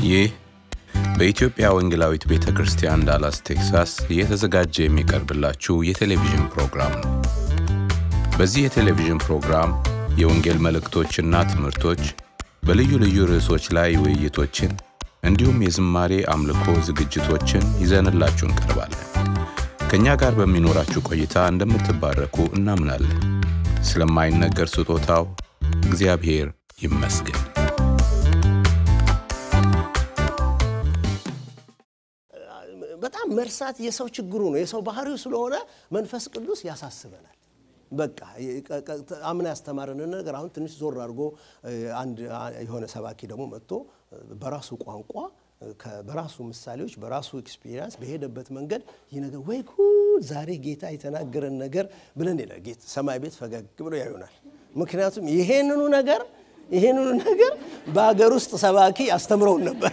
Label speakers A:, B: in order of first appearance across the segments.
A: ይህ በኢትዮጵያ ወንጌላዊት ቤተ ክርስቲያን ዳላስ ቴክሳስ እየተዘጋጀ የሚቀርብላችሁ የቴሌቪዥን ፕሮግራም ነው። በዚህ የቴሌቪዥን ፕሮግራም የወንጌል መልእክቶችና ትምህርቶች፣ በልዩ ልዩ ርዕሶች ላይ ውይይቶችን እንዲሁም የዝማሬ አምልኮ ዝግጅቶችን ይዘንላችሁ እንቀርባለን። ከእኛ ጋር በሚኖራችሁ ቆይታ እንደምትባረኩ እናምናለን። ስለማይነገር ስጦታው እግዚአብሔር ይመስገን።
B: በጣም መርሳት የሰው ችግሩ ነው፣ የሰው ባህሪው ስለሆነ መንፈስ ቅዱስ ያሳስበናል። በቃ አምና ያስተማረንን ነገር አሁን ትንሽ ዞር አድርጎ አንድ የሆነ ሰባኪ ደግሞ መጥቶ በራሱ ቋንቋ በራሱ ምሳሌዎች በራሱ ኤክስፒሪየንስ በሄደበት መንገድ ይህ ነገር ወይ ጉድ ዛሬ ጌታ የተናገረን ነገር ብለን ይላል። ሰማይ ቤት ፈገግ ብሎ ያዩናል። ምክንያቱም ይሄንኑ ነገር ይሄንኑ ነገር በሀገር ውስጥ ሰባኪ አስተምረውን ነበር።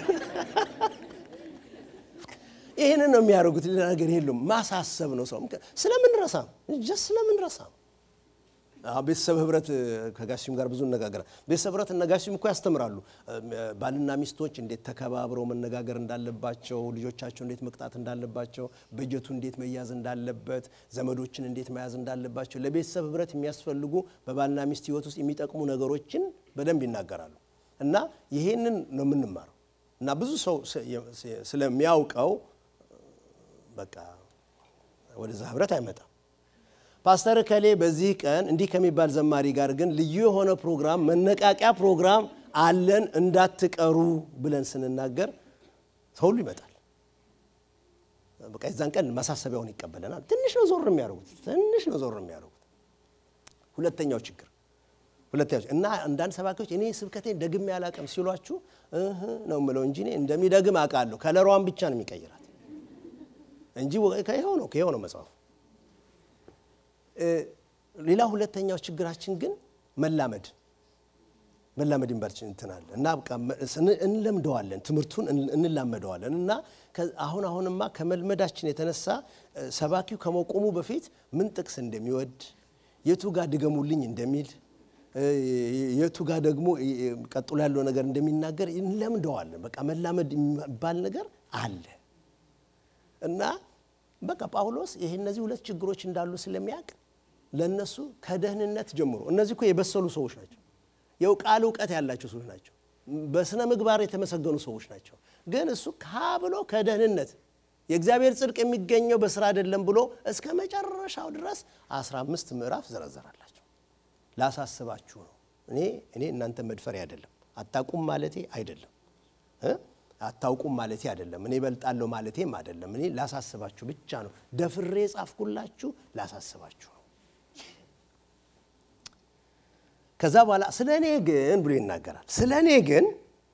B: ይህንን ነው የሚያደርጉት። ሌላ ነገር የለም። ማሳሰብ ነው ሰው ስለምንረሳ ጀስ ስለምንረሳ ቤተሰብ ህብረት ከጋሽም ጋር ብዙ እነጋገራል። ቤተሰብ ህብረት እነ ጋሽም እኮ ያስተምራሉ። ባልና ሚስቶች እንዴት ተከባብረው መነጋገር እንዳለባቸው፣ ልጆቻቸው እንዴት መቅጣት እንዳለባቸው፣ በጀቱ እንዴት መያዝ እንዳለበት፣ ዘመዶችን እንዴት መያዝ እንዳለባቸው፣ ለቤተሰብ ህብረት የሚያስፈልጉ በባልና ሚስት ህይወት ውስጥ የሚጠቅሙ ነገሮችን በደንብ ይናገራሉ። እና ይሄንን ነው የምንማረው እና ብዙ ሰው ስለሚያውቀው በቃ ወደዛ ህብረት አይመጣም። ፓስተር ከሌ በዚህ ቀን እንዲህ ከሚባል ዘማሪ ጋር ግን ልዩ የሆነ ፕሮግራም መነቃቂያ ፕሮግራም አለን እንዳትቀሩ ብለን ስንናገር ሰው ሁሉ ይመጣል። በቃ የዛን ቀን ማሳሰቢያውን ይቀበለናል። ትንሽ ነው ዞር የሚያደርጉት፣ ትንሽ ነው ዞር የሚያደርጉት። ሁለተኛው ችግር ሁለተኛው እና አንዳንድ ሰባኪዎች እኔ ስብከቴን ደግሜ አላቅም ሲሏችሁ እህ ነው የምለው እንጂ እኔ እንደሚደግም አውቃለሁ። ከለሯን ብቻ ነው የሚቀይራት እንጂ ከይኸው ነው ከይኸው ነው መጽሐፉ። ሌላ ሁለተኛው ችግራችን ግን መላመድ መላመድ ይንባልችን እንትናል እና እንለምደዋለን፣ ትምህርቱን እንላመደዋለን እና አሁን አሁንማ ከመልመዳችን የተነሳ ሰባኪው ከመቆሙ በፊት ምን ጥቅስ እንደሚወድ የቱ ጋር ድገሙልኝ እንደሚል የቱ ጋር ደግሞ ቀጥሎ ያለው ነገር እንደሚናገር እንለምደዋለን። በቃ መላመድ የሚባል ነገር አለ እና በቃ ጳውሎስ ይሄ እነዚህ ሁለት ችግሮች እንዳሉ ስለሚያውቅ ለእነሱ ከደህንነት ጀምሮ እነዚህ እኮ የበሰሉ ሰዎች ናቸው። የቃል እውቀት ያላቸው ሰዎች ናቸው። በስነ ምግባር የተመሰገኑ ሰዎች ናቸው። ግን እሱ ካ ብሎ ከደህንነት የእግዚአብሔር ጽድቅ የሚገኘው በስራ አይደለም ብሎ እስከ መጨረሻው ድረስ 15 ምዕራፍ ዘረዘራላቸው። ላሳስባችሁ ነው። እኔ እኔ እናንተ መድፈሪ አይደለም፣ አታውቁም ማለቴ አይደለም አታውቁም ማለቴ አይደለም። እኔ እበልጣለሁ ማለቴም አይደለም። እኔ ላሳስባችሁ ብቻ ነው። ደፍሬ ጻፍኩላችሁ ላሳስባችሁ ነው። ከዛ በኋላ ስለ እኔ ግን ብሎ ይናገራል። ስለ እኔ ግን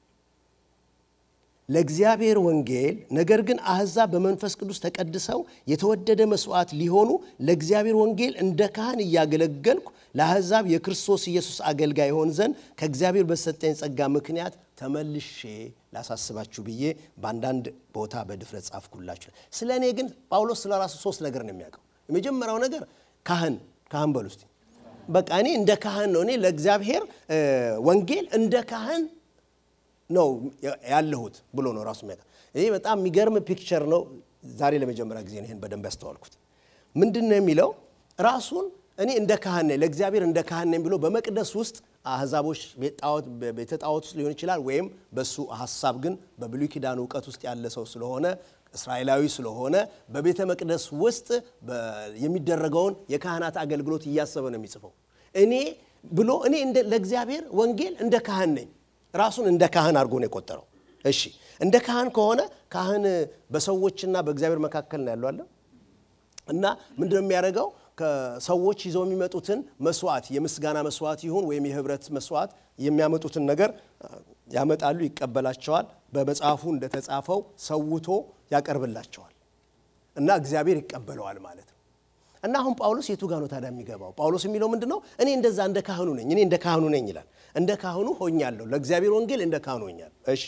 B: ለእግዚአብሔር ወንጌል ነገር ግን አሕዛብ በመንፈስ ቅዱስ ተቀድሰው የተወደደ መስዋዕት ሊሆኑ ለእግዚአብሔር ወንጌል እንደ ካህን እያገለገልኩ ለአሕዛብ የክርስቶስ ኢየሱስ አገልጋይ ይሆን ዘንድ ከእግዚአብሔር በሰጠኝ ጸጋ ምክንያት ተመልሼ ላሳስባችሁ ብዬ በአንዳንድ ቦታ በድፍረት ጻፍኩላችሁ። ስለ እኔ ግን ጳውሎስ ስለ ራሱ ሶስት ነገር ነው የሚያውቀው። የመጀመሪያው ነገር ካህን ካህን በሉ እስቲ። በቃ እኔ እንደ ካህን ነው እኔ ለእግዚአብሔር ወንጌል እንደ ካህን ነው ያለሁት ብሎ ነው ራሱ የሚያውቀው። ይህ በጣም የሚገርም ፒክቸር ነው። ዛሬ ለመጀመሪያ ጊዜ ይህን በደንብ ያስተዋልኩት። ምንድን ነው የሚለው ራሱን እኔ እንደ ካህን ነኝ ለእግዚአብሔር እንደ ካህን ነኝ ብሎ በመቅደስ ውስጥ አህዛቦች ቤተ ጣዖት ውስጥ ሊሆን ይችላል፣ ወይም በሱ ሀሳብ ግን በብሉይ ኪዳን እውቀት ውስጥ ያለ ሰው ስለሆነ እስራኤላዊ ስለሆነ በቤተ መቅደስ ውስጥ የሚደረገውን የካህናት አገልግሎት እያሰበ ነው የሚጽፈው። እኔ ብሎ እኔ ለእግዚአብሔር ወንጌል እንደ ካህን ነኝ። ራሱን እንደ ካህን አድርጎ ነው የቆጠረው። እሺ እንደ ካህን ከሆነ ካህን በሰዎችና በእግዚአብሔር መካከል ነው ያለው አለ እና ምንድነው የሚያደርገው? ከሰዎች ይዘው የሚመጡትን መስዋዕት የምስጋና መስዋዕት ይሁን ወይም የህብረት መስዋዕት የሚያመጡትን ነገር ያመጣሉ፣ ይቀበላቸዋል። በመጽሐፉ እንደተጻፈው ሰውቶ ያቀርብላቸዋል እና እግዚአብሔር ይቀበለዋል ማለት ነው። እና አሁን ጳውሎስ የቱ ጋ ነው ታዲያ የሚገባው? ጳውሎስ የሚለው ምንድን ነው? እኔ እንደዛ እንደ ካህኑ ነኝ፣ እኔ እንደ ካህኑ ነኝ ይላል። እንደ ካህኑ ሆኛለሁ፣ ለእግዚአብሔር ወንጌል እንደ ካህኑ ሆኛለሁ። እሺ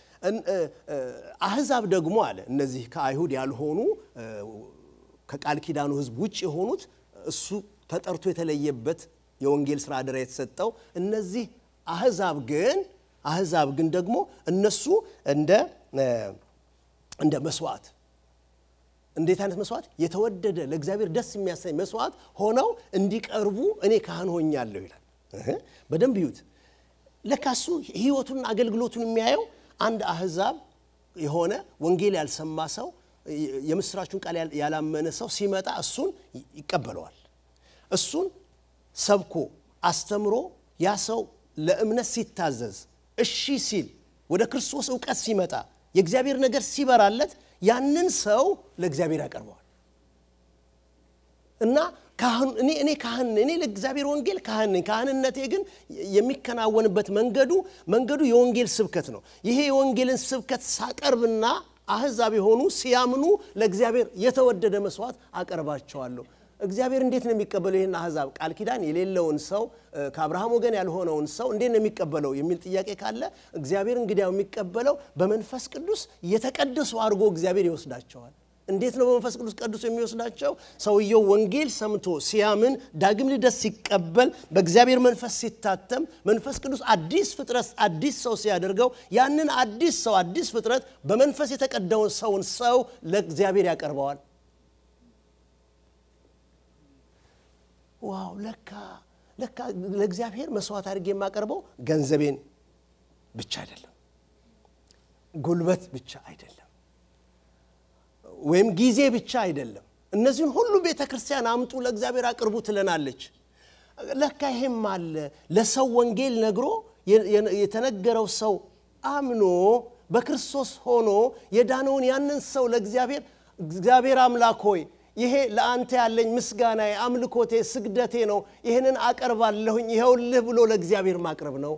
B: አህዛብ ደግሞ አለ እነዚህ ከአይሁድ ያልሆኑ ከቃል ኪዳኑ ህዝብ ውጭ የሆኑት እሱ ተጠርቶ የተለየበት የወንጌል ስራ አደራ የተሰጠው እነዚህ አህዛብ ግን አህዛብ ግን ደግሞ እነሱ እንደ እንደ መስዋዕት እንዴት አይነት መስዋዕት የተወደደ ለእግዚአብሔር ደስ የሚያሰኝ መስዋዕት ሆነው እንዲቀርቡ እኔ ካህን ሆኛለሁ ይላል በደንብ ይዩት ለካሱ ህይወቱን አገልግሎቱን የሚያየው አንድ አህዛብ የሆነ ወንጌል ያልሰማ ሰው የምስራቹን ቃል ያላመነ ሰው ሲመጣ እሱን ይቀበለዋል እሱን ሰብኮ አስተምሮ ያ ሰው ለእምነት ሲታዘዝ እሺ ሲል ወደ ክርስቶስ እውቀት ሲመጣ የእግዚአብሔር ነገር ሲበራለት ያንን ሰው ለእግዚአብሔር ያቀርበዋል እና እኔ እኔ ካህን እኔ ለእግዚአብሔር ወንጌል ካህን ነኝ ካህንነቴ ግን የሚከናወንበት መንገዱ መንገዱ የወንጌል ስብከት ነው ይሄ የወንጌልን ስብከት ሳቀርብና አህዛብ የሆኑ ሲያምኑ ለእግዚአብሔር የተወደደ መስዋዕት አቀርባቸዋለሁ እግዚአብሔር እንዴት ነው የሚቀበለው ይህን አህዛብ ቃል ኪዳን የሌለውን ሰው ከአብርሃም ወገን ያልሆነውን ሰው እንዴት ነው የሚቀበለው የሚል ጥያቄ ካለ እግዚአብሔር እንግዲያው የሚቀበለው በመንፈስ ቅዱስ የተቀደሱ አድርጎ እግዚአብሔር ይወስዳቸዋል እንዴት ነው በመንፈስ ቅዱስ ቀድሶ የሚወስዳቸው ሰውየው ወንጌል ሰምቶ ሲያምን ዳግም ልደት ሲቀበል በእግዚአብሔር መንፈስ ሲታተም መንፈስ ቅዱስ አዲስ ፍጥረት አዲስ ሰው ሲያደርገው ያንን አዲስ ሰው አዲስ ፍጥረት በመንፈስ የተቀዳውን ሰውን ሰው ለእግዚአብሔር ያቀርበዋል ዋው ለካ ለካ ለእግዚአብሔር መስዋዕት አድርጌ የማቀርበው ገንዘቤን ብቻ አይደለም ጉልበት ብቻ አይደለም ወይም ጊዜ ብቻ አይደለም እነዚህን ሁሉ ቤተ ክርስቲያን አምጡ ለእግዚአብሔር አቅርቡ ትለናለች ለካ ይሄም አለ ለሰው ወንጌል ነግሮ የተነገረው ሰው አምኖ በክርስቶስ ሆኖ የዳነውን ያንን ሰው ለእግዚአብሔር እግዚአብሔር አምላክ ሆይ ይሄ ለአንተ ያለኝ ምስጋናዬ አምልኮቴ ስግደቴ ነው ይህንን አቀርባለሁኝ ይኸውልህ ብሎ ለእግዚአብሔር ማቅረብ ነው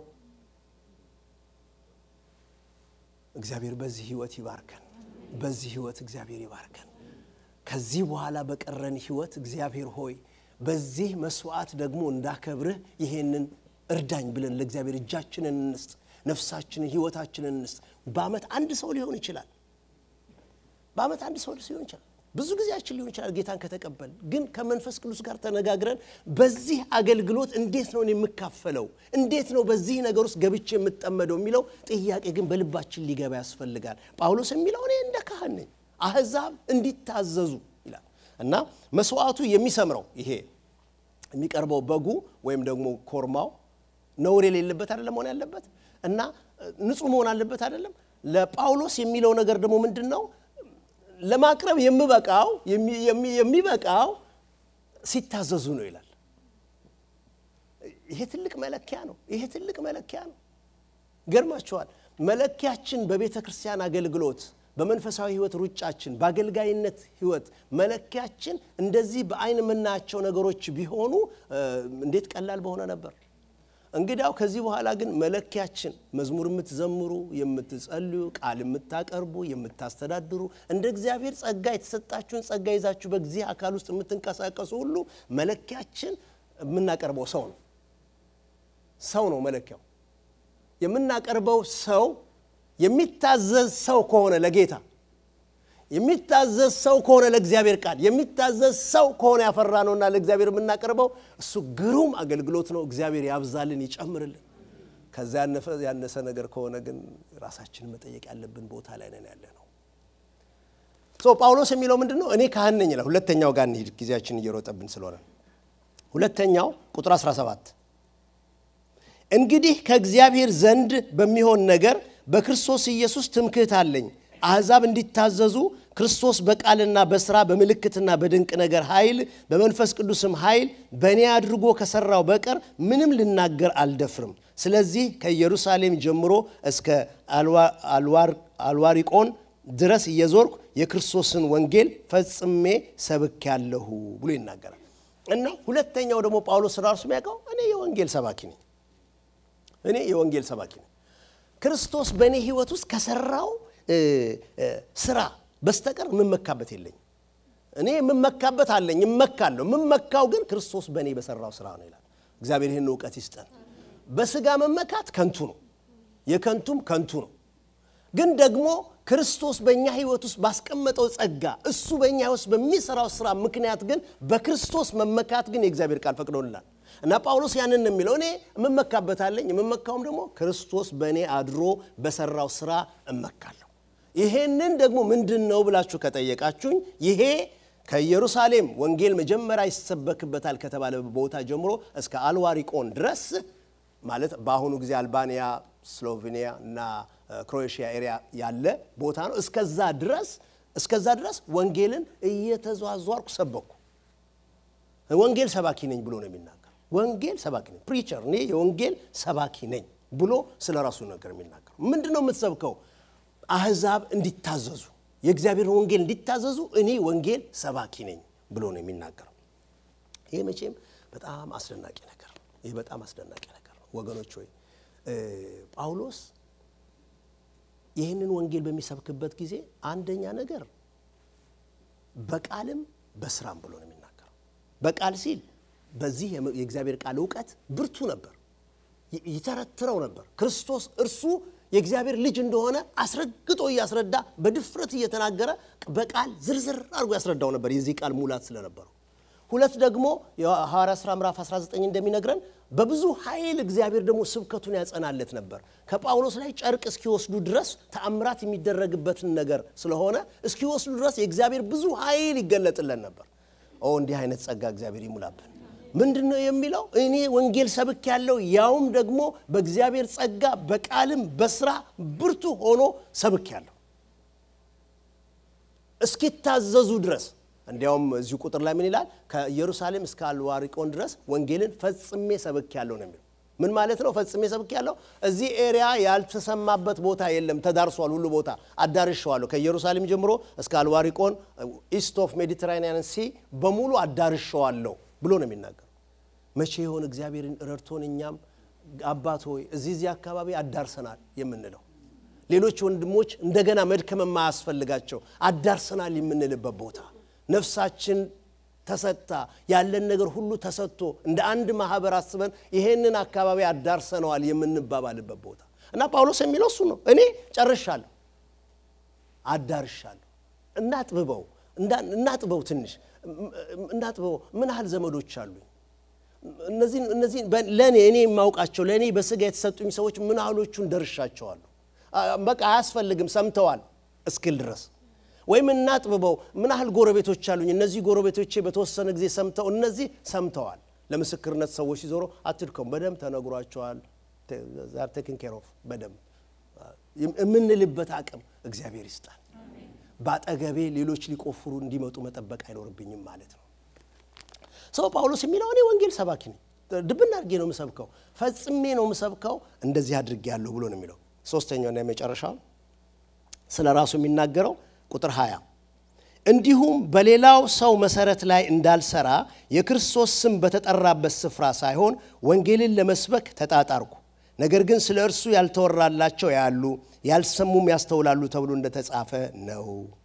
B: እግዚአብሔር በዚህ ህይወት ይባርከን በዚህ ህይወት እግዚአብሔር ይባርከን ከዚህ በኋላ በቀረን ህይወት እግዚአብሔር ሆይ በዚህ መስዋዕት ደግሞ እንዳከብርህ ይሄንን እርዳኝ ብለን ለእግዚአብሔር እጃችንን እንስጥ ነፍሳችንን ህይወታችንን እንስጥ በአመት አንድ ሰው ሊሆን ይችላል በአመት አንድ ሰው ሊሆን ይችላል ብዙ ጊዜያችን ሊሆን ይችላል ጌታን ከተቀበል ግን ከመንፈስ ቅዱስ ጋር ተነጋግረን በዚህ አገልግሎት እንዴት ነው የምካፈለው እንዴት ነው በዚህ ነገር ውስጥ ገብቼ የምጠመደው የሚለው ጥያቄ ግን በልባችን ሊገባ ያስፈልጋል ጳውሎስ የሚለው እኔ እንደ ካህን ነኝ አህዛብ እንዲታዘዙ ይላል እና መስዋዕቱ የሚሰምረው ይሄ የሚቀርበው በጉ ወይም ደግሞ ኮርማው ነውር የሌለበት አይደለም መሆን ያለበት እና ንጹህ መሆን አለበት አይደለም ለጳውሎስ የሚለው ነገር ደግሞ ምንድን ነው ለማቅረብ የምበቃው የሚበቃው ሲታዘዙ ነው ይላል ይሄ ትልቅ መለኪያ ነው ይሄ ትልቅ መለኪያ ነው ገርማችኋል መለኪያችን በቤተ ክርስቲያን አገልግሎት በመንፈሳዊ ህይወት ሩጫችን በአገልጋይነት ህይወት መለኪያችን እንደዚህ በአይን የምናያቸው ነገሮች ቢሆኑ እንዴት ቀላል በሆነ ነበር እንግዲያው ከዚህ በኋላ ግን መለኪያችን መዝሙር የምትዘምሩ የምትጸልዩ ቃል የምታቀርቡ የምታስተዳድሩ እንደ እግዚአብሔር ጸጋ የተሰጣችሁን ጸጋ ይዛችሁ በዚህ አካል ውስጥ የምትንቀሳቀሱ ሁሉ መለኪያችን የምናቀርበው ሰው ነው ሰው ነው መለኪያው የምናቀርበው ሰው የሚታዘዝ ሰው ከሆነ ለጌታ የሚታዘዝ ሰው ከሆነ ለእግዚአብሔር ቃል የሚታዘዝ ሰው ከሆነ ያፈራ ነውና ለእግዚአብሔር የምናቀርበው እሱ ግሩም አገልግሎት ነው እግዚአብሔር ያብዛልን ይጨምርልን ከዛ ያነሰ ነገር ከሆነ ግን ራሳችንን መጠየቅ ያለብን ቦታ ላይ ነን ያለ ነው ጳውሎስ የሚለው ምንድን ነው እኔ ካህን ነኝ ይላል ሁለተኛው ጋር እንሂድ ጊዜያችን እየሮጠብን ስለሆነ ሁለተኛው ቁጥር 17 እንግዲህ ከእግዚአብሔር ዘንድ በሚሆን ነገር በክርስቶስ ኢየሱስ ትምክህት አለኝ አሕዛብ እንዲታዘዙ ክርስቶስ በቃልና በስራ በምልክትና በድንቅ ነገር ኃይል በመንፈስ ቅዱስም ኃይል በእኔ አድርጎ ከሠራው በቀር ምንም ልናገር አልደፍርም ስለዚህ ከኢየሩሳሌም ጀምሮ እስከ አልዋሪቆን ድረስ እየዞርኩ የክርስቶስን ወንጌል ፈጽሜ ሰብክ ያለሁ ብሎ ይናገራል እና ሁለተኛው ደግሞ ጳውሎስ ራሱ የሚያውቀው እኔ የወንጌል ሰባኪ ነኝ እኔ የወንጌል ሰባኪ ነኝ ክርስቶስ በእኔ ህይወት ውስጥ ከሰራው ስራ በስተቀር የምመካበት የለኝ እኔ የምመካበት አለኝ እመካለሁ የምመካው ግን ክርስቶስ በእኔ በሰራው ስራ ነው ይላል እግዚአብሔር ይህን እውቀት ይስጠን በስጋ መመካት ከንቱ ነው የከንቱም ከንቱ ነው ግን ደግሞ ክርስቶስ በእኛ ህይወት ውስጥ ባስቀመጠው ጸጋ እሱ በእኛ ህይወት በሚሰራው ስራ ምክንያት ግን በክርስቶስ መመካት ግን የእግዚአብሔር ቃል ፈቅዶልናል እና ጳውሎስ ያንን ነው የሚለው። እኔ የምመካበታለኝ የምመካውም ደግሞ ክርስቶስ በእኔ አድሮ በሰራው ስራ እመካለሁ። ይሄንን ደግሞ ምንድን ነው ብላችሁ ከጠየቃችሁኝ ይሄ ከኢየሩሳሌም ወንጌል መጀመሪያ ይሰበክበታል ከተባለ ቦታ ጀምሮ እስከ አልዋሪቆን ድረስ ማለት በአሁኑ ጊዜ አልባንያ፣ ስሎቬኒያ እና ክሮኤሽያ ኤሪያ ያለ ቦታ ነው። እስከዛ ድረስ እስከዛ ድረስ ወንጌልን እየተዟዟርኩ ሰበኩ። ወንጌል ሰባኪ ነኝ ብሎ ነው የሚናገር። ወንጌል ሰባኪ ነኝ ፕሪቸር፣ እኔ የወንጌል ሰባኪ ነኝ ብሎ ስለ ራሱ ነገር የሚናገር ምንድን ነው የምትሰብከው? አህዛብ እንዲታዘዙ የእግዚአብሔር ወንጌል እንዲታዘዙ እኔ ወንጌል ሰባኪ ነኝ ብሎ ነው የሚናገረው። ይህ መቼም በጣም አስደናቂ ነገር ነው። ይህ በጣም አስደናቂ ነገር ነው ወገኖች ሆይ ጳውሎስ ይህንን ወንጌል በሚሰብክበት ጊዜ አንደኛ ነገር በቃልም በስራም ብሎ ነው የሚናገረው። በቃል ሲል በዚህ የእግዚአብሔር ቃል እውቀት ብርቱ ነበር፣ ይተረትረው ነበር። ክርስቶስ እርሱ የእግዚአብሔር ልጅ እንደሆነ አስረግጦ እያስረዳ በድፍረት እየተናገረ በቃል ዝርዝር አድርጎ ያስረዳው ነበር፣ የዚህ ቃል ሙላት ስለነበረው። ሁለት ደግሞ የሐዋርያ ሥራ ምዕራፍ 19 እንደሚነግረን በብዙ ኃይል እግዚአብሔር ደግሞ ስብከቱን ያጸናለት ነበር። ከጳውሎስ ላይ ጨርቅ እስኪወስዱ ድረስ ተአምራት የሚደረግበትን ነገር ስለሆነ እስኪወስዱ ድረስ የእግዚአብሔር ብዙ ኃይል ይገለጥለን ነበር። ኦ እንዲህ አይነት ጸጋ እግዚአብሔር ይሙላብን። ምንድን ነው የሚለው? እኔ ወንጌል ሰብክ ያለው ያውም ደግሞ በእግዚአብሔር ጸጋ በቃልም በስራ ብርቱ ሆኖ ሰብክ ያለው እስኪታዘዙ ድረስ እንዲያውም እዚሁ ቁጥር ላይ ምን ይላል? ከኢየሩሳሌም እስከ አልዋሪቆን ድረስ ወንጌልን ፈጽሜ ሰብክ ያለው ነው የሚለው። ምን ማለት ነው? ፈጽሜ ሰብክ ያለው እዚህ ኤሪያ ያልተሰማበት ቦታ የለም፣ ተዳርሷል። ሁሉ ቦታ አዳርሸዋለሁ። ከኢየሩሳሌም ጀምሮ እስከ አልዋሪቆን ኢስት ኦፍ ሜዲትራኒያን ሲ በሙሉ አዳርሸዋለሁ ብሎ ነው የሚናገር። መቼ ይሆን እግዚአብሔርን ረድቶን እኛም አባት ሆይ እዚህ እዚህ አካባቢ አዳርሰናል የምንለው ሌሎች ወንድሞች እንደገና መድከም የማያስፈልጋቸው አዳርሰናል የምንልበት ቦታ ነፍሳችን ተሰጥታ ያለን ነገር ሁሉ ተሰጥቶ እንደ አንድ ማህበር አስበን ይሄንን አካባቢ አዳርሰነዋል የምንባባልበት ቦታ እና ጳውሎስ የሚለው እሱ ነው። እኔ ጨርሻለሁ፣ አዳርሻለሁ። እናጥብበው እናጥበው ትንሽ እናጥበው። ምን ያህል ዘመዶች አሉኝ? እነዚህ እነዚህ ለእኔ እኔ የማውቃቸው ለእኔ በስጋ የተሰጡኝ ሰዎች ምን ያህሎቹን ደርሻቸዋለሁ? በቃ አያስፈልግም ሰምተዋል እስክል ድረስ ወይም እናጥብበው። ምን ያህል ጎረቤቶች አሉኝ? እነዚህ ጎረቤቶቼ በተወሰነ ጊዜ ሰምተው እነዚህ ሰምተዋል። ለምስክርነት ሰዎች ሲዞሩ አትድከሙ፣ በደንብ ተነግሯቸዋል። ዛር ቴክን ኬር ኦፍ በደንብ የምንልበት አቅም እግዚአብሔር ይስጣል። በአጠገቤ ሌሎች ሊቆፍሩ እንዲመጡ መጠበቅ አይኖርብኝም ማለት ነው። ሰው ጳውሎስ የሚለው እኔ ወንጌል ሰባኪ ነኝ፣ ድብና አድርጌ ነው የምሰብከው፣ ፈጽሜ ነው የምሰብከው፣ እንደዚህ አድርጌ ያለሁ ብሎ ነው የሚለው። ሶስተኛውና የመጨረሻው ስለ ራሱ የሚናገረው ቁጥር 20 እንዲሁም በሌላው ሰው መሰረት ላይ እንዳልሰራ የክርስቶስ ስም በተጠራበት ስፍራ ሳይሆን ወንጌልን ለመስበክ ተጣጣርኩ። ነገር ግን ስለ እርሱ ያልተወራላቸው ያሉ ያልሰሙም ያስተውላሉ ተብሎ እንደተጻፈ ነው።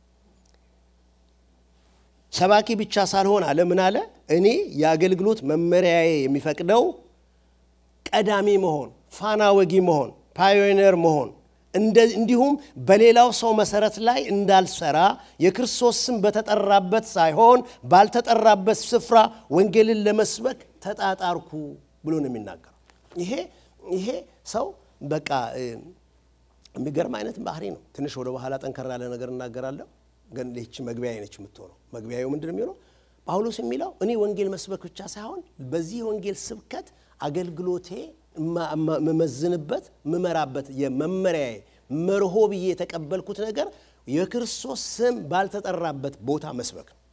B: ሰባኪ ብቻ ሳልሆን አለ ምን አለ? እኔ የአገልግሎት መመሪያዬ የሚፈቅደው ቀዳሚ መሆን፣ ፋና ወጊ መሆን፣ ፓዮኒር መሆን እንዲሁም በሌላው ሰው መሰረት ላይ እንዳልሰራ የክርስቶስ ስም በተጠራበት ሳይሆን ባልተጠራበት ስፍራ ወንጌልን ለመስበክ ተጣጣርኩ ብሎ ነው የሚናገረው። ይሄ ይሄ ሰው በቃ የሚገርም አይነት ባህሪ ነው። ትንሽ ወደ በኋላ ጠንከር ያለ ነገር እናገራለሁ፣ ግን ይህች መግቢያ ነች የምትሆነው። መግቢያው ምንድን ነው የሚሆነው? ጳውሎስ የሚለው እኔ ወንጌል መስበክ ብቻ ሳይሆን በዚህ ወንጌል ስብከት አገልግሎቴ መመዝንበት ምመራበት የመመሪያዬ መርሆ ብዬ የተቀበልኩት ነገር የክርስቶስ ስም ባልተጠራበት ቦታ መስበክ ነው።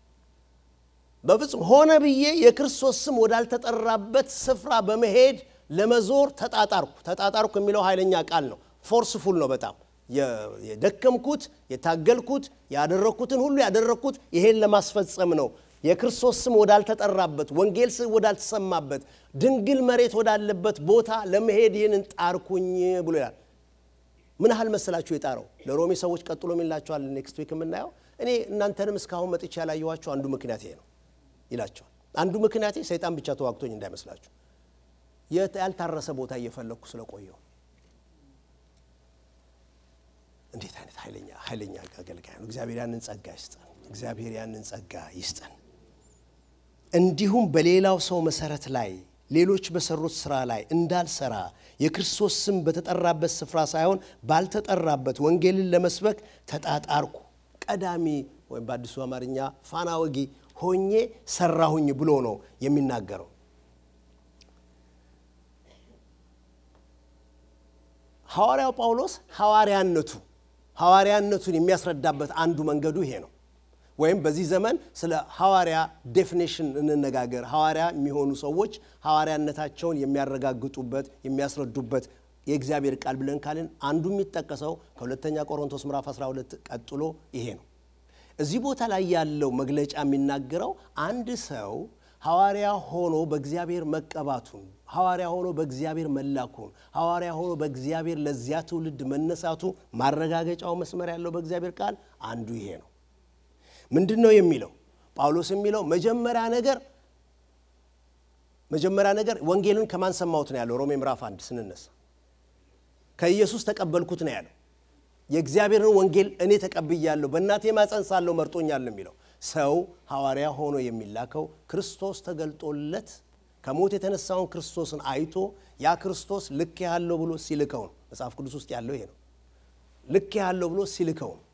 B: በፍጹም ሆነ ብዬ የክርስቶስ ስም ወዳልተጠራበት ስፍራ በመሄድ ለመዞር ተጣጣርኩ። ተጣጣርኩ የሚለው ኃይለኛ ቃል ነው። ፎርስፉል ነው በጣም የደከምኩት፣ የታገልኩት፣ ያደረግኩትን ሁሉ ያደረግኩት ይሄን ለማስፈጸም ነው። የክርስቶስ ስም ወዳልተጠራበት ወንጌል ስም ወዳልተሰማበት ድንግል መሬት ወዳለበት ቦታ ለመሄድ ይህንን ጣርኩኝ ብሎ ይላል። ምን ያህል መሰላችሁ የጣረው? ለሮሜ ሰዎች ቀጥሎ የሚላቸዋል ኔክስት ዊክ የምናየው እኔ እናንተንም እስካሁን መጥቼ ያላየኋቸው አንዱ ምክንያት ይሄ ነው ይላቸዋል። አንዱ ምክንያቴ ሰይጣን ብቻ ተዋግቶኝ እንዳይመስላችሁ ያልታረሰ ቦታ እየፈለግኩ ስለቆየው። እንዴት አይነት ኃይለኛ ኃይለኛ አገልጋይ ነው! እግዚአብሔር ያንን ጸጋ ይስጠን። እግዚአብሔር ያንን ጸጋ ይስጠን። እንዲሁም በሌላው ሰው መሰረት ላይ ሌሎች በሰሩት ስራ ላይ እንዳልሰራ የክርስቶስ ስም በተጠራበት ስፍራ ሳይሆን ባልተጠራበት ወንጌልን ለመስበክ ተጣጣርኩ። ቀዳሚ ወይም በአዲሱ አማርኛ ፋና ወጊ ሆኜ ሰራሁኝ ብሎ ነው የሚናገረው። ሐዋርያው ጳውሎስ ሐዋርያነቱ ሐዋርያነቱን የሚያስረዳበት አንዱ መንገዱ ይሄ ነው። ወይም በዚህ ዘመን ስለ ሐዋርያ ዴፊኔሽን እንነጋገር። ሐዋርያ የሚሆኑ ሰዎች ሐዋርያነታቸውን የሚያረጋግጡበት የሚያስረዱበት የእግዚአብሔር ቃል ብለን ካልን አንዱ የሚጠቀሰው ከሁለተኛ ቆሮንቶስ ምዕራፍ 12 ቀጥሎ ይሄ ነው። እዚህ ቦታ ላይ ያለው መግለጫ የሚናገረው አንድ ሰው ሐዋርያ ሆኖ በእግዚአብሔር መቀባቱን፣ ሐዋርያ ሆኖ በእግዚአብሔር መላኩን፣ ሐዋርያ ሆኖ በእግዚአብሔር ለዚያ ትውልድ መነሳቱ ማረጋገጫው መስመር ያለው በእግዚአብሔር ቃል አንዱ ይሄ ነው። ምንድን ነው የሚለው? ጳውሎስ የሚለው መጀመሪያ ነገር መጀመሪያ ነገር ወንጌልን ከማን ሰማሁት ነው ያለው። ሮሜ ምዕራፍ አንድ ስንነሳ ከኢየሱስ ተቀበልኩት ነው ያለው። የእግዚአብሔርን ወንጌል እኔ ተቀብያለሁ፣ በእናቴ ማፀን ሳለሁ መርጦኛል የሚለው ሰው ሐዋርያ ሆኖ የሚላከው ክርስቶስ ተገልጦለት ከሞት የተነሳውን ክርስቶስን አይቶ ያ ክርስቶስ ልክ ያለው ብሎ ሲልከው ነው። መጽሐፍ ቅዱስ ውስጥ ያለው ይሄ ነው። ልክ ያለው ብሎ ሲልከው ነው።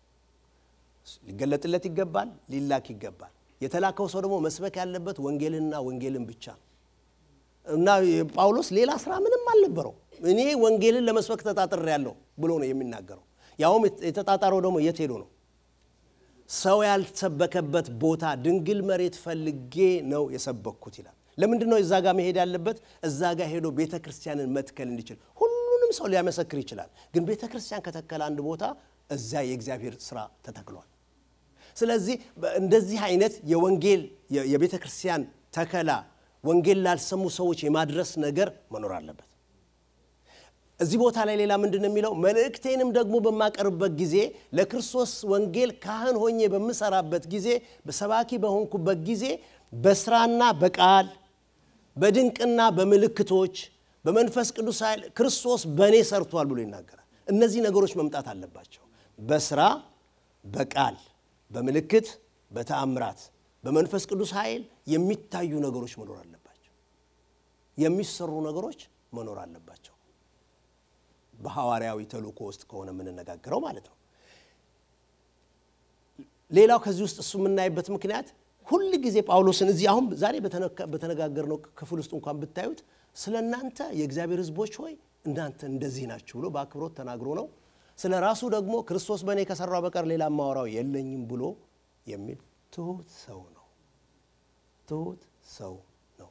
B: ሊገለጥለት ይገባል፣ ሊላክ ይገባል። የተላከው ሰው ደግሞ መስበክ ያለበት ወንጌልንና ወንጌልን ብቻ ነው እና ጳውሎስ ሌላ ስራ ምንም አልነበረው። እኔ ወንጌልን ለመስበክ ተጣጥሬያለሁ ብሎ ነው የሚናገረው። ያውም የተጣጣረው ደግሞ የት ሄዶ ነው? ሰው ያልተሰበከበት ቦታ ድንግል መሬት ፈልጌ ነው የሰበኩት ይላል። ለምንድን ነው እዛ ጋር መሄድ ያለበት? እዛ ጋር ሄዶ ቤተ ክርስቲያንን መትከል እንዲችል። ሁሉንም ሰው ሊያመሰክር ይችላል፣ ግን ቤተ ክርስቲያን ከተከለ አንድ ቦታ እዛ የእግዚአብሔር ስራ ተተክሏል። ስለዚህ እንደዚህ አይነት የወንጌል የቤተ ክርስቲያን ተከላ ወንጌል ላልሰሙ ሰዎች የማድረስ ነገር መኖር አለበት። እዚህ ቦታ ላይ ሌላ ምንድን ነው የሚለው? መልእክቴንም ደግሞ በማቀርብበት ጊዜ ለክርስቶስ ወንጌል ካህን ሆኜ በምሰራበት ጊዜ በሰባኪ በሆንኩበት ጊዜ በስራና በቃል በድንቅና በምልክቶች በመንፈስ ቅዱስ ኃይል ክርስቶስ በእኔ ሰርቷል ብሎ ይናገራል። እነዚህ ነገሮች መምጣት አለባቸው። በስራ በቃል በምልክት በተአምራት በመንፈስ ቅዱስ ኃይል የሚታዩ ነገሮች መኖር አለባቸው። የሚሰሩ ነገሮች መኖር አለባቸው። በሐዋርያዊ ተልእኮ ውስጥ ከሆነ የምንነጋገረው ማለት ነው። ሌላው ከዚህ ውስጥ እሱ የምናይበት ምክንያት ሁል ጊዜ ጳውሎስን እዚህ አሁን ዛሬ በተነጋገርነው ክፍል ውስጥ እንኳን ብታዩት ስለ እናንተ የእግዚአብሔር ሕዝቦች ሆይ እናንተ እንደዚህ ናችሁ ብሎ በአክብሮት ተናግሮ ነው። ስለ ራሱ ደግሞ ክርስቶስ በእኔ ከሰራው በቀር ሌላ ማወራው የለኝም ብሎ የሚል ትሁት ሰው ነው። ትሁት ሰው ነው።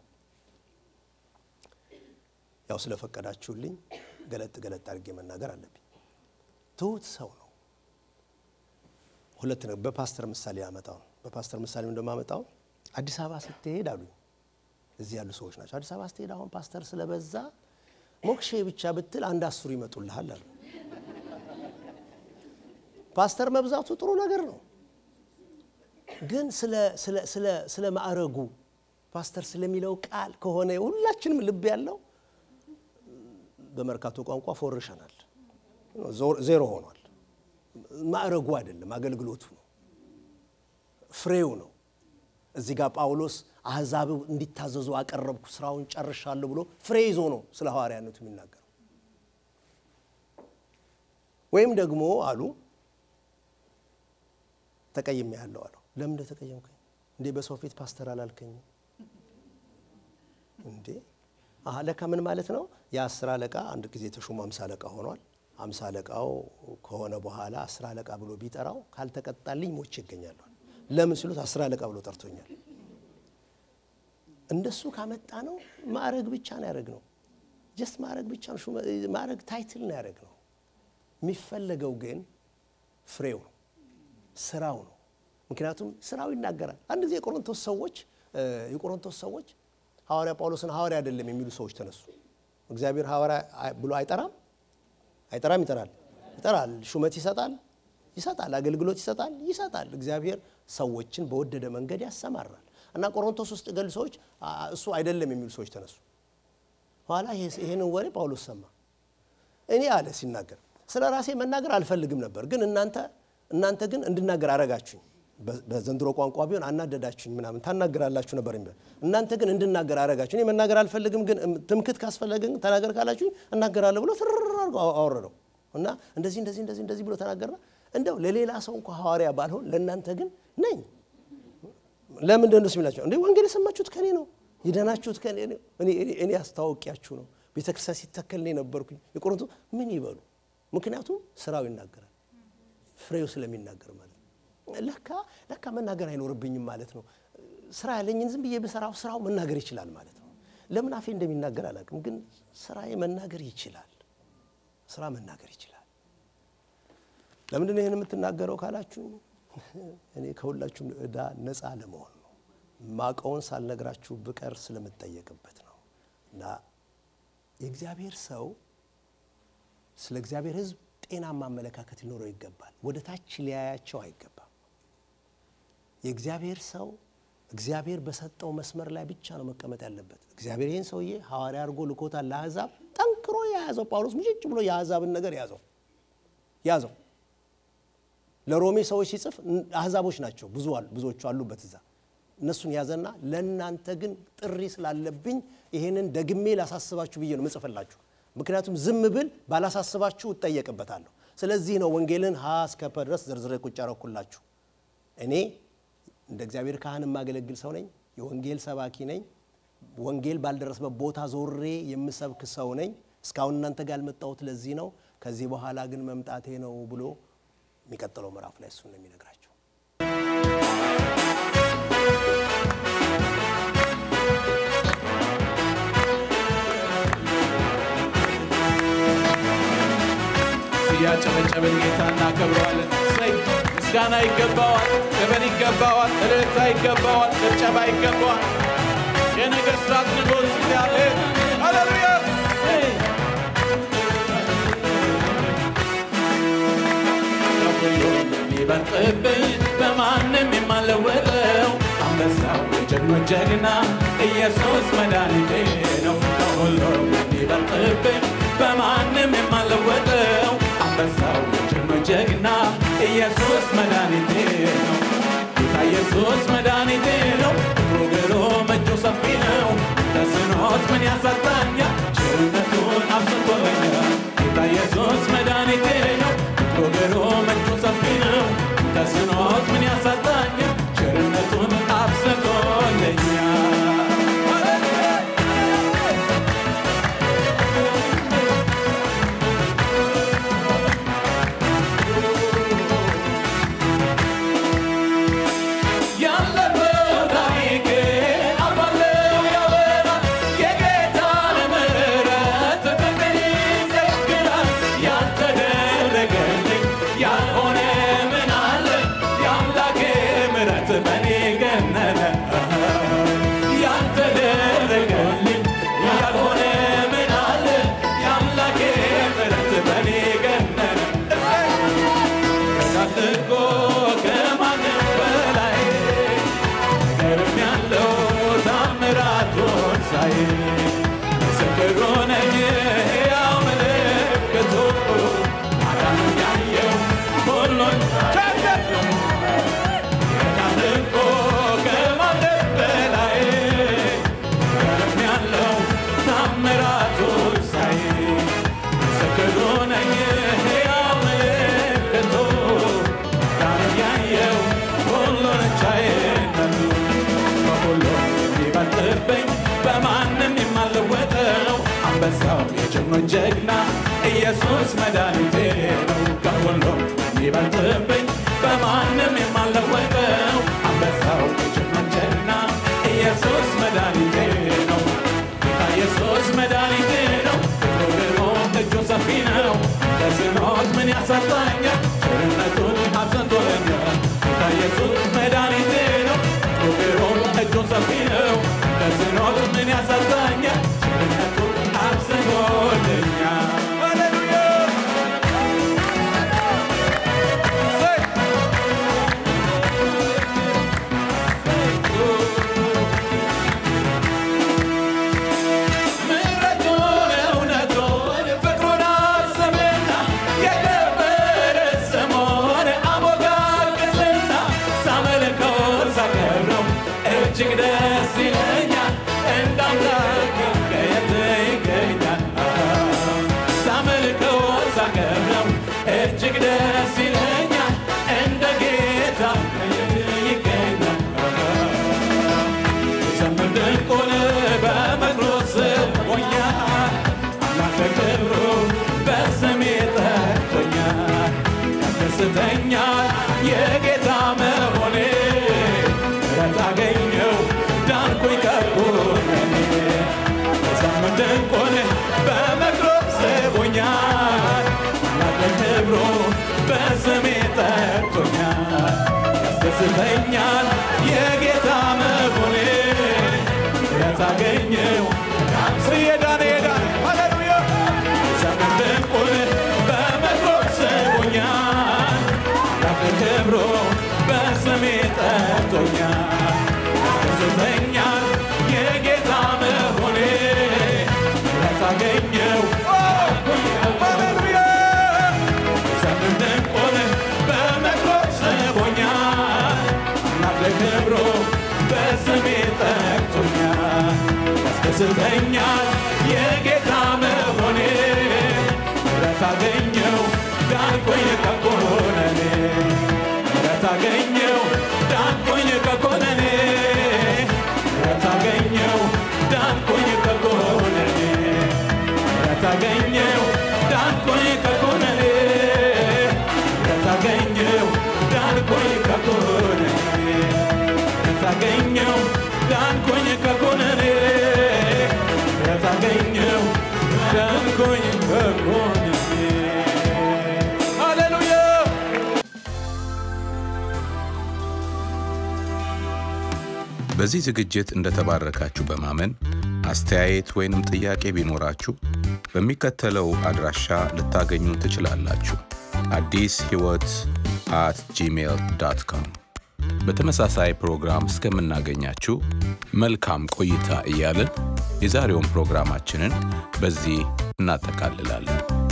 B: ያው ስለፈቀዳችሁልኝ ገለጥ ገለጥ አድርጌ መናገር አለብኝ። ትሁት ሰው ነው። ሁለት ነው። በፓስተር ምሳሌ ያመጣው ነው። በፓስተር ምሳሌ እንደማመጣው አዲስ አበባ ስትሄድ አሉኝ። እዚህ ያሉ ሰዎች ናቸው። አዲስ አበባ ስትሄድ አሁን ፓስተር ስለበዛ ሞክሼ ብቻ ብትል አንድ አስሩ ይመጡልሃል አሉ። ፓስተር መብዛቱ ጥሩ ነገር ነው፣ ግን ስለ ማዕረጉ ፓስተር ስለሚለው ቃል ከሆነ ሁላችንም ልብ ያለው በመርካቶ ቋንቋ ፎርሸናል፣ ዜሮ ሆኗል። ማዕረጉ አይደለም፣ አገልግሎቱ ነው፣ ፍሬው ነው። እዚህ ጋር ጳውሎስ አሕዛብ እንዲታዘዙ አቀረብኩ፣ ስራውን ጨርሻለሁ ብሎ ፍሬ ይዞ ነው ስለ ሐዋርያነቱ የሚናገረው። ወይም ደግሞ አሉ ተቀይሜ ያለው አለው። ለምን እንደ ተቀየምከኝ እንዴ? በሰው ፊት ፓስተር አላልከኝም እንዴ? አለቃ ምን ማለት ነው? የአስር አለቃ አንድ ጊዜ ተሾሞ አምሳ አለቃ ሆኗል። አምሳ አለቃው ከሆነ በኋላ አስር አለቃ ብሎ ቢጠራው ካልተቀጣልኝ ሞቼ ይገኛለሁ። ለምን ሲሉት አስር አለቃ ብሎ ጠርቶኛል። እንደሱ ካመጣ ነው ማዕረግ ብቻ ነው ያደረግ ነው። ጀስት ማዕረግ ብቻ ነው ማዕረግ ታይትል ነው ያደረግ ነው። የሚፈለገው ግን ፍሬው ነው፣ ስራው ነው። ምክንያቱም ስራው ይናገራል። አንድ ጊዜ የቆሮንቶስ ሰዎች የቆሮንቶስ ሰዎች ሐዋርያ ጳውሎስን ሐዋርያ አይደለም የሚሉ ሰዎች ተነሱ። እግዚአብሔር ሐዋርያ ብሎ አይጠራም አይጠራም? ይጠራል፣ ይጠራል። ሹመት ይሰጣል፣ ይሰጣል። አገልግሎት ይሰጣል፣ ይሰጣል። እግዚአብሔር ሰዎችን በወደደ መንገድ ያሰማራል። እና ቆሮንቶስ ውስጥ ገል ሰዎች እሱ አይደለም የሚሉ ሰዎች ተነሱ። ኋላ ይሄንን ወሬ ጳውሎስ ሰማ። እኔ አለ ሲናገር ስለ ራሴ መናገር አልፈልግም ነበር፣ ግን እናንተ እናንተ ግን እንድናገር አረጋችሁኝ። በዘንድሮ ቋንቋ ቢሆን አናደዳችሁኝ ምናምን ታናገራላችሁ ነበር የሚለው እናንተ ግን እንድናገር አረጋችሁ። እኔ መናገር አልፈልግም፣ ግን ትምክት ካስፈለገ ግን ተናገር ካላችሁኝ እናገራለሁ ብሎ ትርር አድርጎ አወረደው እና እንደዚህ እንደዚህ እንደዚህ እንደዚህ ብሎ ተናገርና እንደው ለሌላ ሰው እንኳ ሐዋርያ ባልሆን ለእናንተ ግን ነኝ። ለምን እንደሱ የሚላቸው እንዴ ወንጌል የሰማችሁት ከኔ ነው፣ የዳናችሁት ከኔ ነው። እኔ አስታወቂያችሁ ነው። ቤተክርስቲያን ሲተከል ነው የነበርኩኝ። የቆሮንቶ ምን ይበሉ? ምክንያቱም ስራው ይናገራል፣ ፍሬው ስለሚናገር ማለት ነው። ለካ ለካ መናገር አይኖርብኝም ማለት ነው። ስራ ያለኝን ዝም ብዬ ብሰራው ስራው መናገር ይችላል ማለት ነው። ለምን አፌ እንደሚናገር አላውቅም፣ ግን ስራዬ መናገር ይችላል። ስራ መናገር ይችላል። ለምንድን ነው ይህን የምትናገረው ካላችሁ እኔ ከሁላችሁም ዕዳ ነፃ ለመሆን ነው። ማቀውን ሳልነግራችሁ ብቀር ስለምጠየቅበት ነው። እና የእግዚአብሔር ሰው ስለ እግዚአብሔር ሕዝብ ጤናማ አመለካከት ሊኖረው ይገባል። ወደ ታች ሊያያቸው አይገባም። የእግዚአብሔር ሰው እግዚአብሔር በሰጠው መስመር ላይ ብቻ ነው መቀመጥ ያለበት። እግዚአብሔር ይህን ሰውዬ ሐዋርያ አድርጎ ልኮታል ለአሕዛብ። ጠንክሮ የያዘው ጳውሎስ ሙጭጭ ብሎ የአሕዛብን ነገር ያዘው ያዘው። ለሮሜ ሰዎች ሲጽፍ አሕዛቦች ናቸው ብዙዎቹ አሉበት እዛ። እነሱን ያዘና ለእናንተ ግን ጥሪ ስላለብኝ ይሄንን ደግሜ ላሳስባችሁ ብዬ ነው ምጽፍላችሁ። ምክንያቱም ዝም ብል ባላሳስባችሁ እጠየቅበታለሁ። ስለዚህ ነው ወንጌልን ሀ እስከ ፐ ድረስ ዝርዝሬ ቁጭ ያረኩላችሁ። እኔ እንደ እግዚአብሔር ካህን የማገለግል ሰው ነኝ። የወንጌል ሰባኪ ነኝ። ወንጌል ባልደረሰበት ቦታ ዞሬ የምሰብክ ሰው ነኝ። እስካሁን እናንተ ጋር ያልመጣሁት ለዚህ ነው። ከዚህ በኋላ ግን መምጣቴ ነው ብሎ የሚቀጥለው ምዕራፍ ላይ እሱን ነው የሚነግራቸው።
C: እያጨበጨብን ጌታ እናከብረዋለን። እሰይ ምስጋና ይገባዋል፣ ክብር ይገባዋል፣ እልልታ ይገባዋል፣ ጭብጨባ ይገባዋል። የነገሥታት ንጉሥ እግዚአብሔር ሃሌሉያ! ከሁሉም የሚበልጥብኝ በማንም የማለወጠው አንበሳው የጀግኖች ጀግና ኢየሱስ መድኃኒቴ ነው። ከሁሉም የሚበልጥብኝ በማንም የማለወጠው አንበሳው የጀግኖች ጀግና ኢየሱስ መድኃኒቴ ነው። ጌታ ኢየሱስ መድኃኒቴ ነው። ፍቅሩ ግሩም እጁ ሰፊ ነው። ተስኖት ምን ያሳጣኛል? ቸርነቱን አብዝቶልኛል። ጌታ ኢየሱስ መድኃኒቴ ነው። ፍቅሩ ግሩም እጁ ሰፊ ነው። ተስኖት ምን ያሳጣኛል? ቸርነቱን አብዝቶልኛል። ያለፈው ታሪክ አባለው ያወራል የጌታን ምሕረት ፍቅር ይዘክራል። ያልተደረገልኝ ያልሆነ ምን አለ? የአምላኬ ምሕረት በኔ ገነነ። ያልተደረገልኝ ያልሆነ ምን አለ? የአምላኬ ምሕረት በኔ ገነነ። ከታልቆ ከማንም በላይ ነገርም ያለው ታምራቱን ሳይ ምስክር ሆነኝ ሕያው ምልክቱ አዳኑን ያየው ሁሉን ቸርነት ነው። ከታልቆ ከማንም በላይ ነገርም ያለው ታምራቱን ሳይ ምስክር ሆነኝ ሕያው ምልክቱ አዳኑን ያየው ሁሉን ቻይነቱ ከሁሉ የሚበልጥብኝ በማንም የማልወጠው አንበሳው የጀግኖች ጀግና ኢየሱስ መድኃኒቴ ነው። ከሁሉ የሚበልጥብኝ በማንም የማልወጠው አንበሳው የጀግኖች ጀግና ኢየሱስ መድኃኒቴ ነው። ጌታ ኢየሱስ መድኃኒቴ ነው። ፍቅሩ ግሩም እጁ ሰፊ ነው። ተስኖት ምን ያሳጣኛል? ቸርነቱን አብዝቶልኛል። ጌታ ኢየሱስ መድኃኒቴ ነው። ፍቅሩ ግሩም እጁ ሰፊ ነው። ተስኖት ምን ያሳጣኛል? ቸርነቱን አብዝቶልኛል። ሃሌሉያ! እሰይ! ምሕረቱን እውነቱን ፍቅሩን አስብና የከበረ ስሙን አሞጋግስና ሳመልከው ዘመን ድንቁን በመክሮ ስቦኛል ለክብሩ በስሜ ጠርቶኛል ያስደስተኛል የጌታ መሆኔ ለታገኘው ስየዳነ የዳነ ሃሌሉያ ዘመን ድንቁን በመክሮ ስቦኛል ለክብሩ በስሜ ጠርቶኛል ያስደስተኛል የጌታ መሆኔ ለታገኘው ሃሌሉያ ዘመን ድንቁን በመክሮ ስቦኛል ለክብሩ በስሜ ጠርቶኛል ያስደስተኛል የጌታ መሆኔ ረታገኘው ዳንኩኝ ከኮነኔ ረታገኘው ዳንኩኝ ከኮነኔ ረታገኘው ዳንኩኝ ከኮነኔ ረታገኘው ዳንኩኝ ከኮነኔ ረታገኘው ዳንኩኝ ከኮነኔ ረታገኘው ዳንኩኝ ከኮነኔ ረታገኘው ዳንኩኝ ከኮነኔ ሃሌሉያ
A: በዚህ ዝግጅት እንደተባረካችሁ በማመን አስተያየት ወይንም ጥያቄ ቢኖራችሁ በሚከተለው አድራሻ ልታገኙ ትችላላችሁ። አዲስ ሕይወት አት ጂሜል ዳት ኮም። በተመሳሳይ ፕሮግራም እስከምናገኛችሁ መልካም ቆይታ እያልን የዛሬውን ፕሮግራማችንን በዚህ እናጠቃልላለን።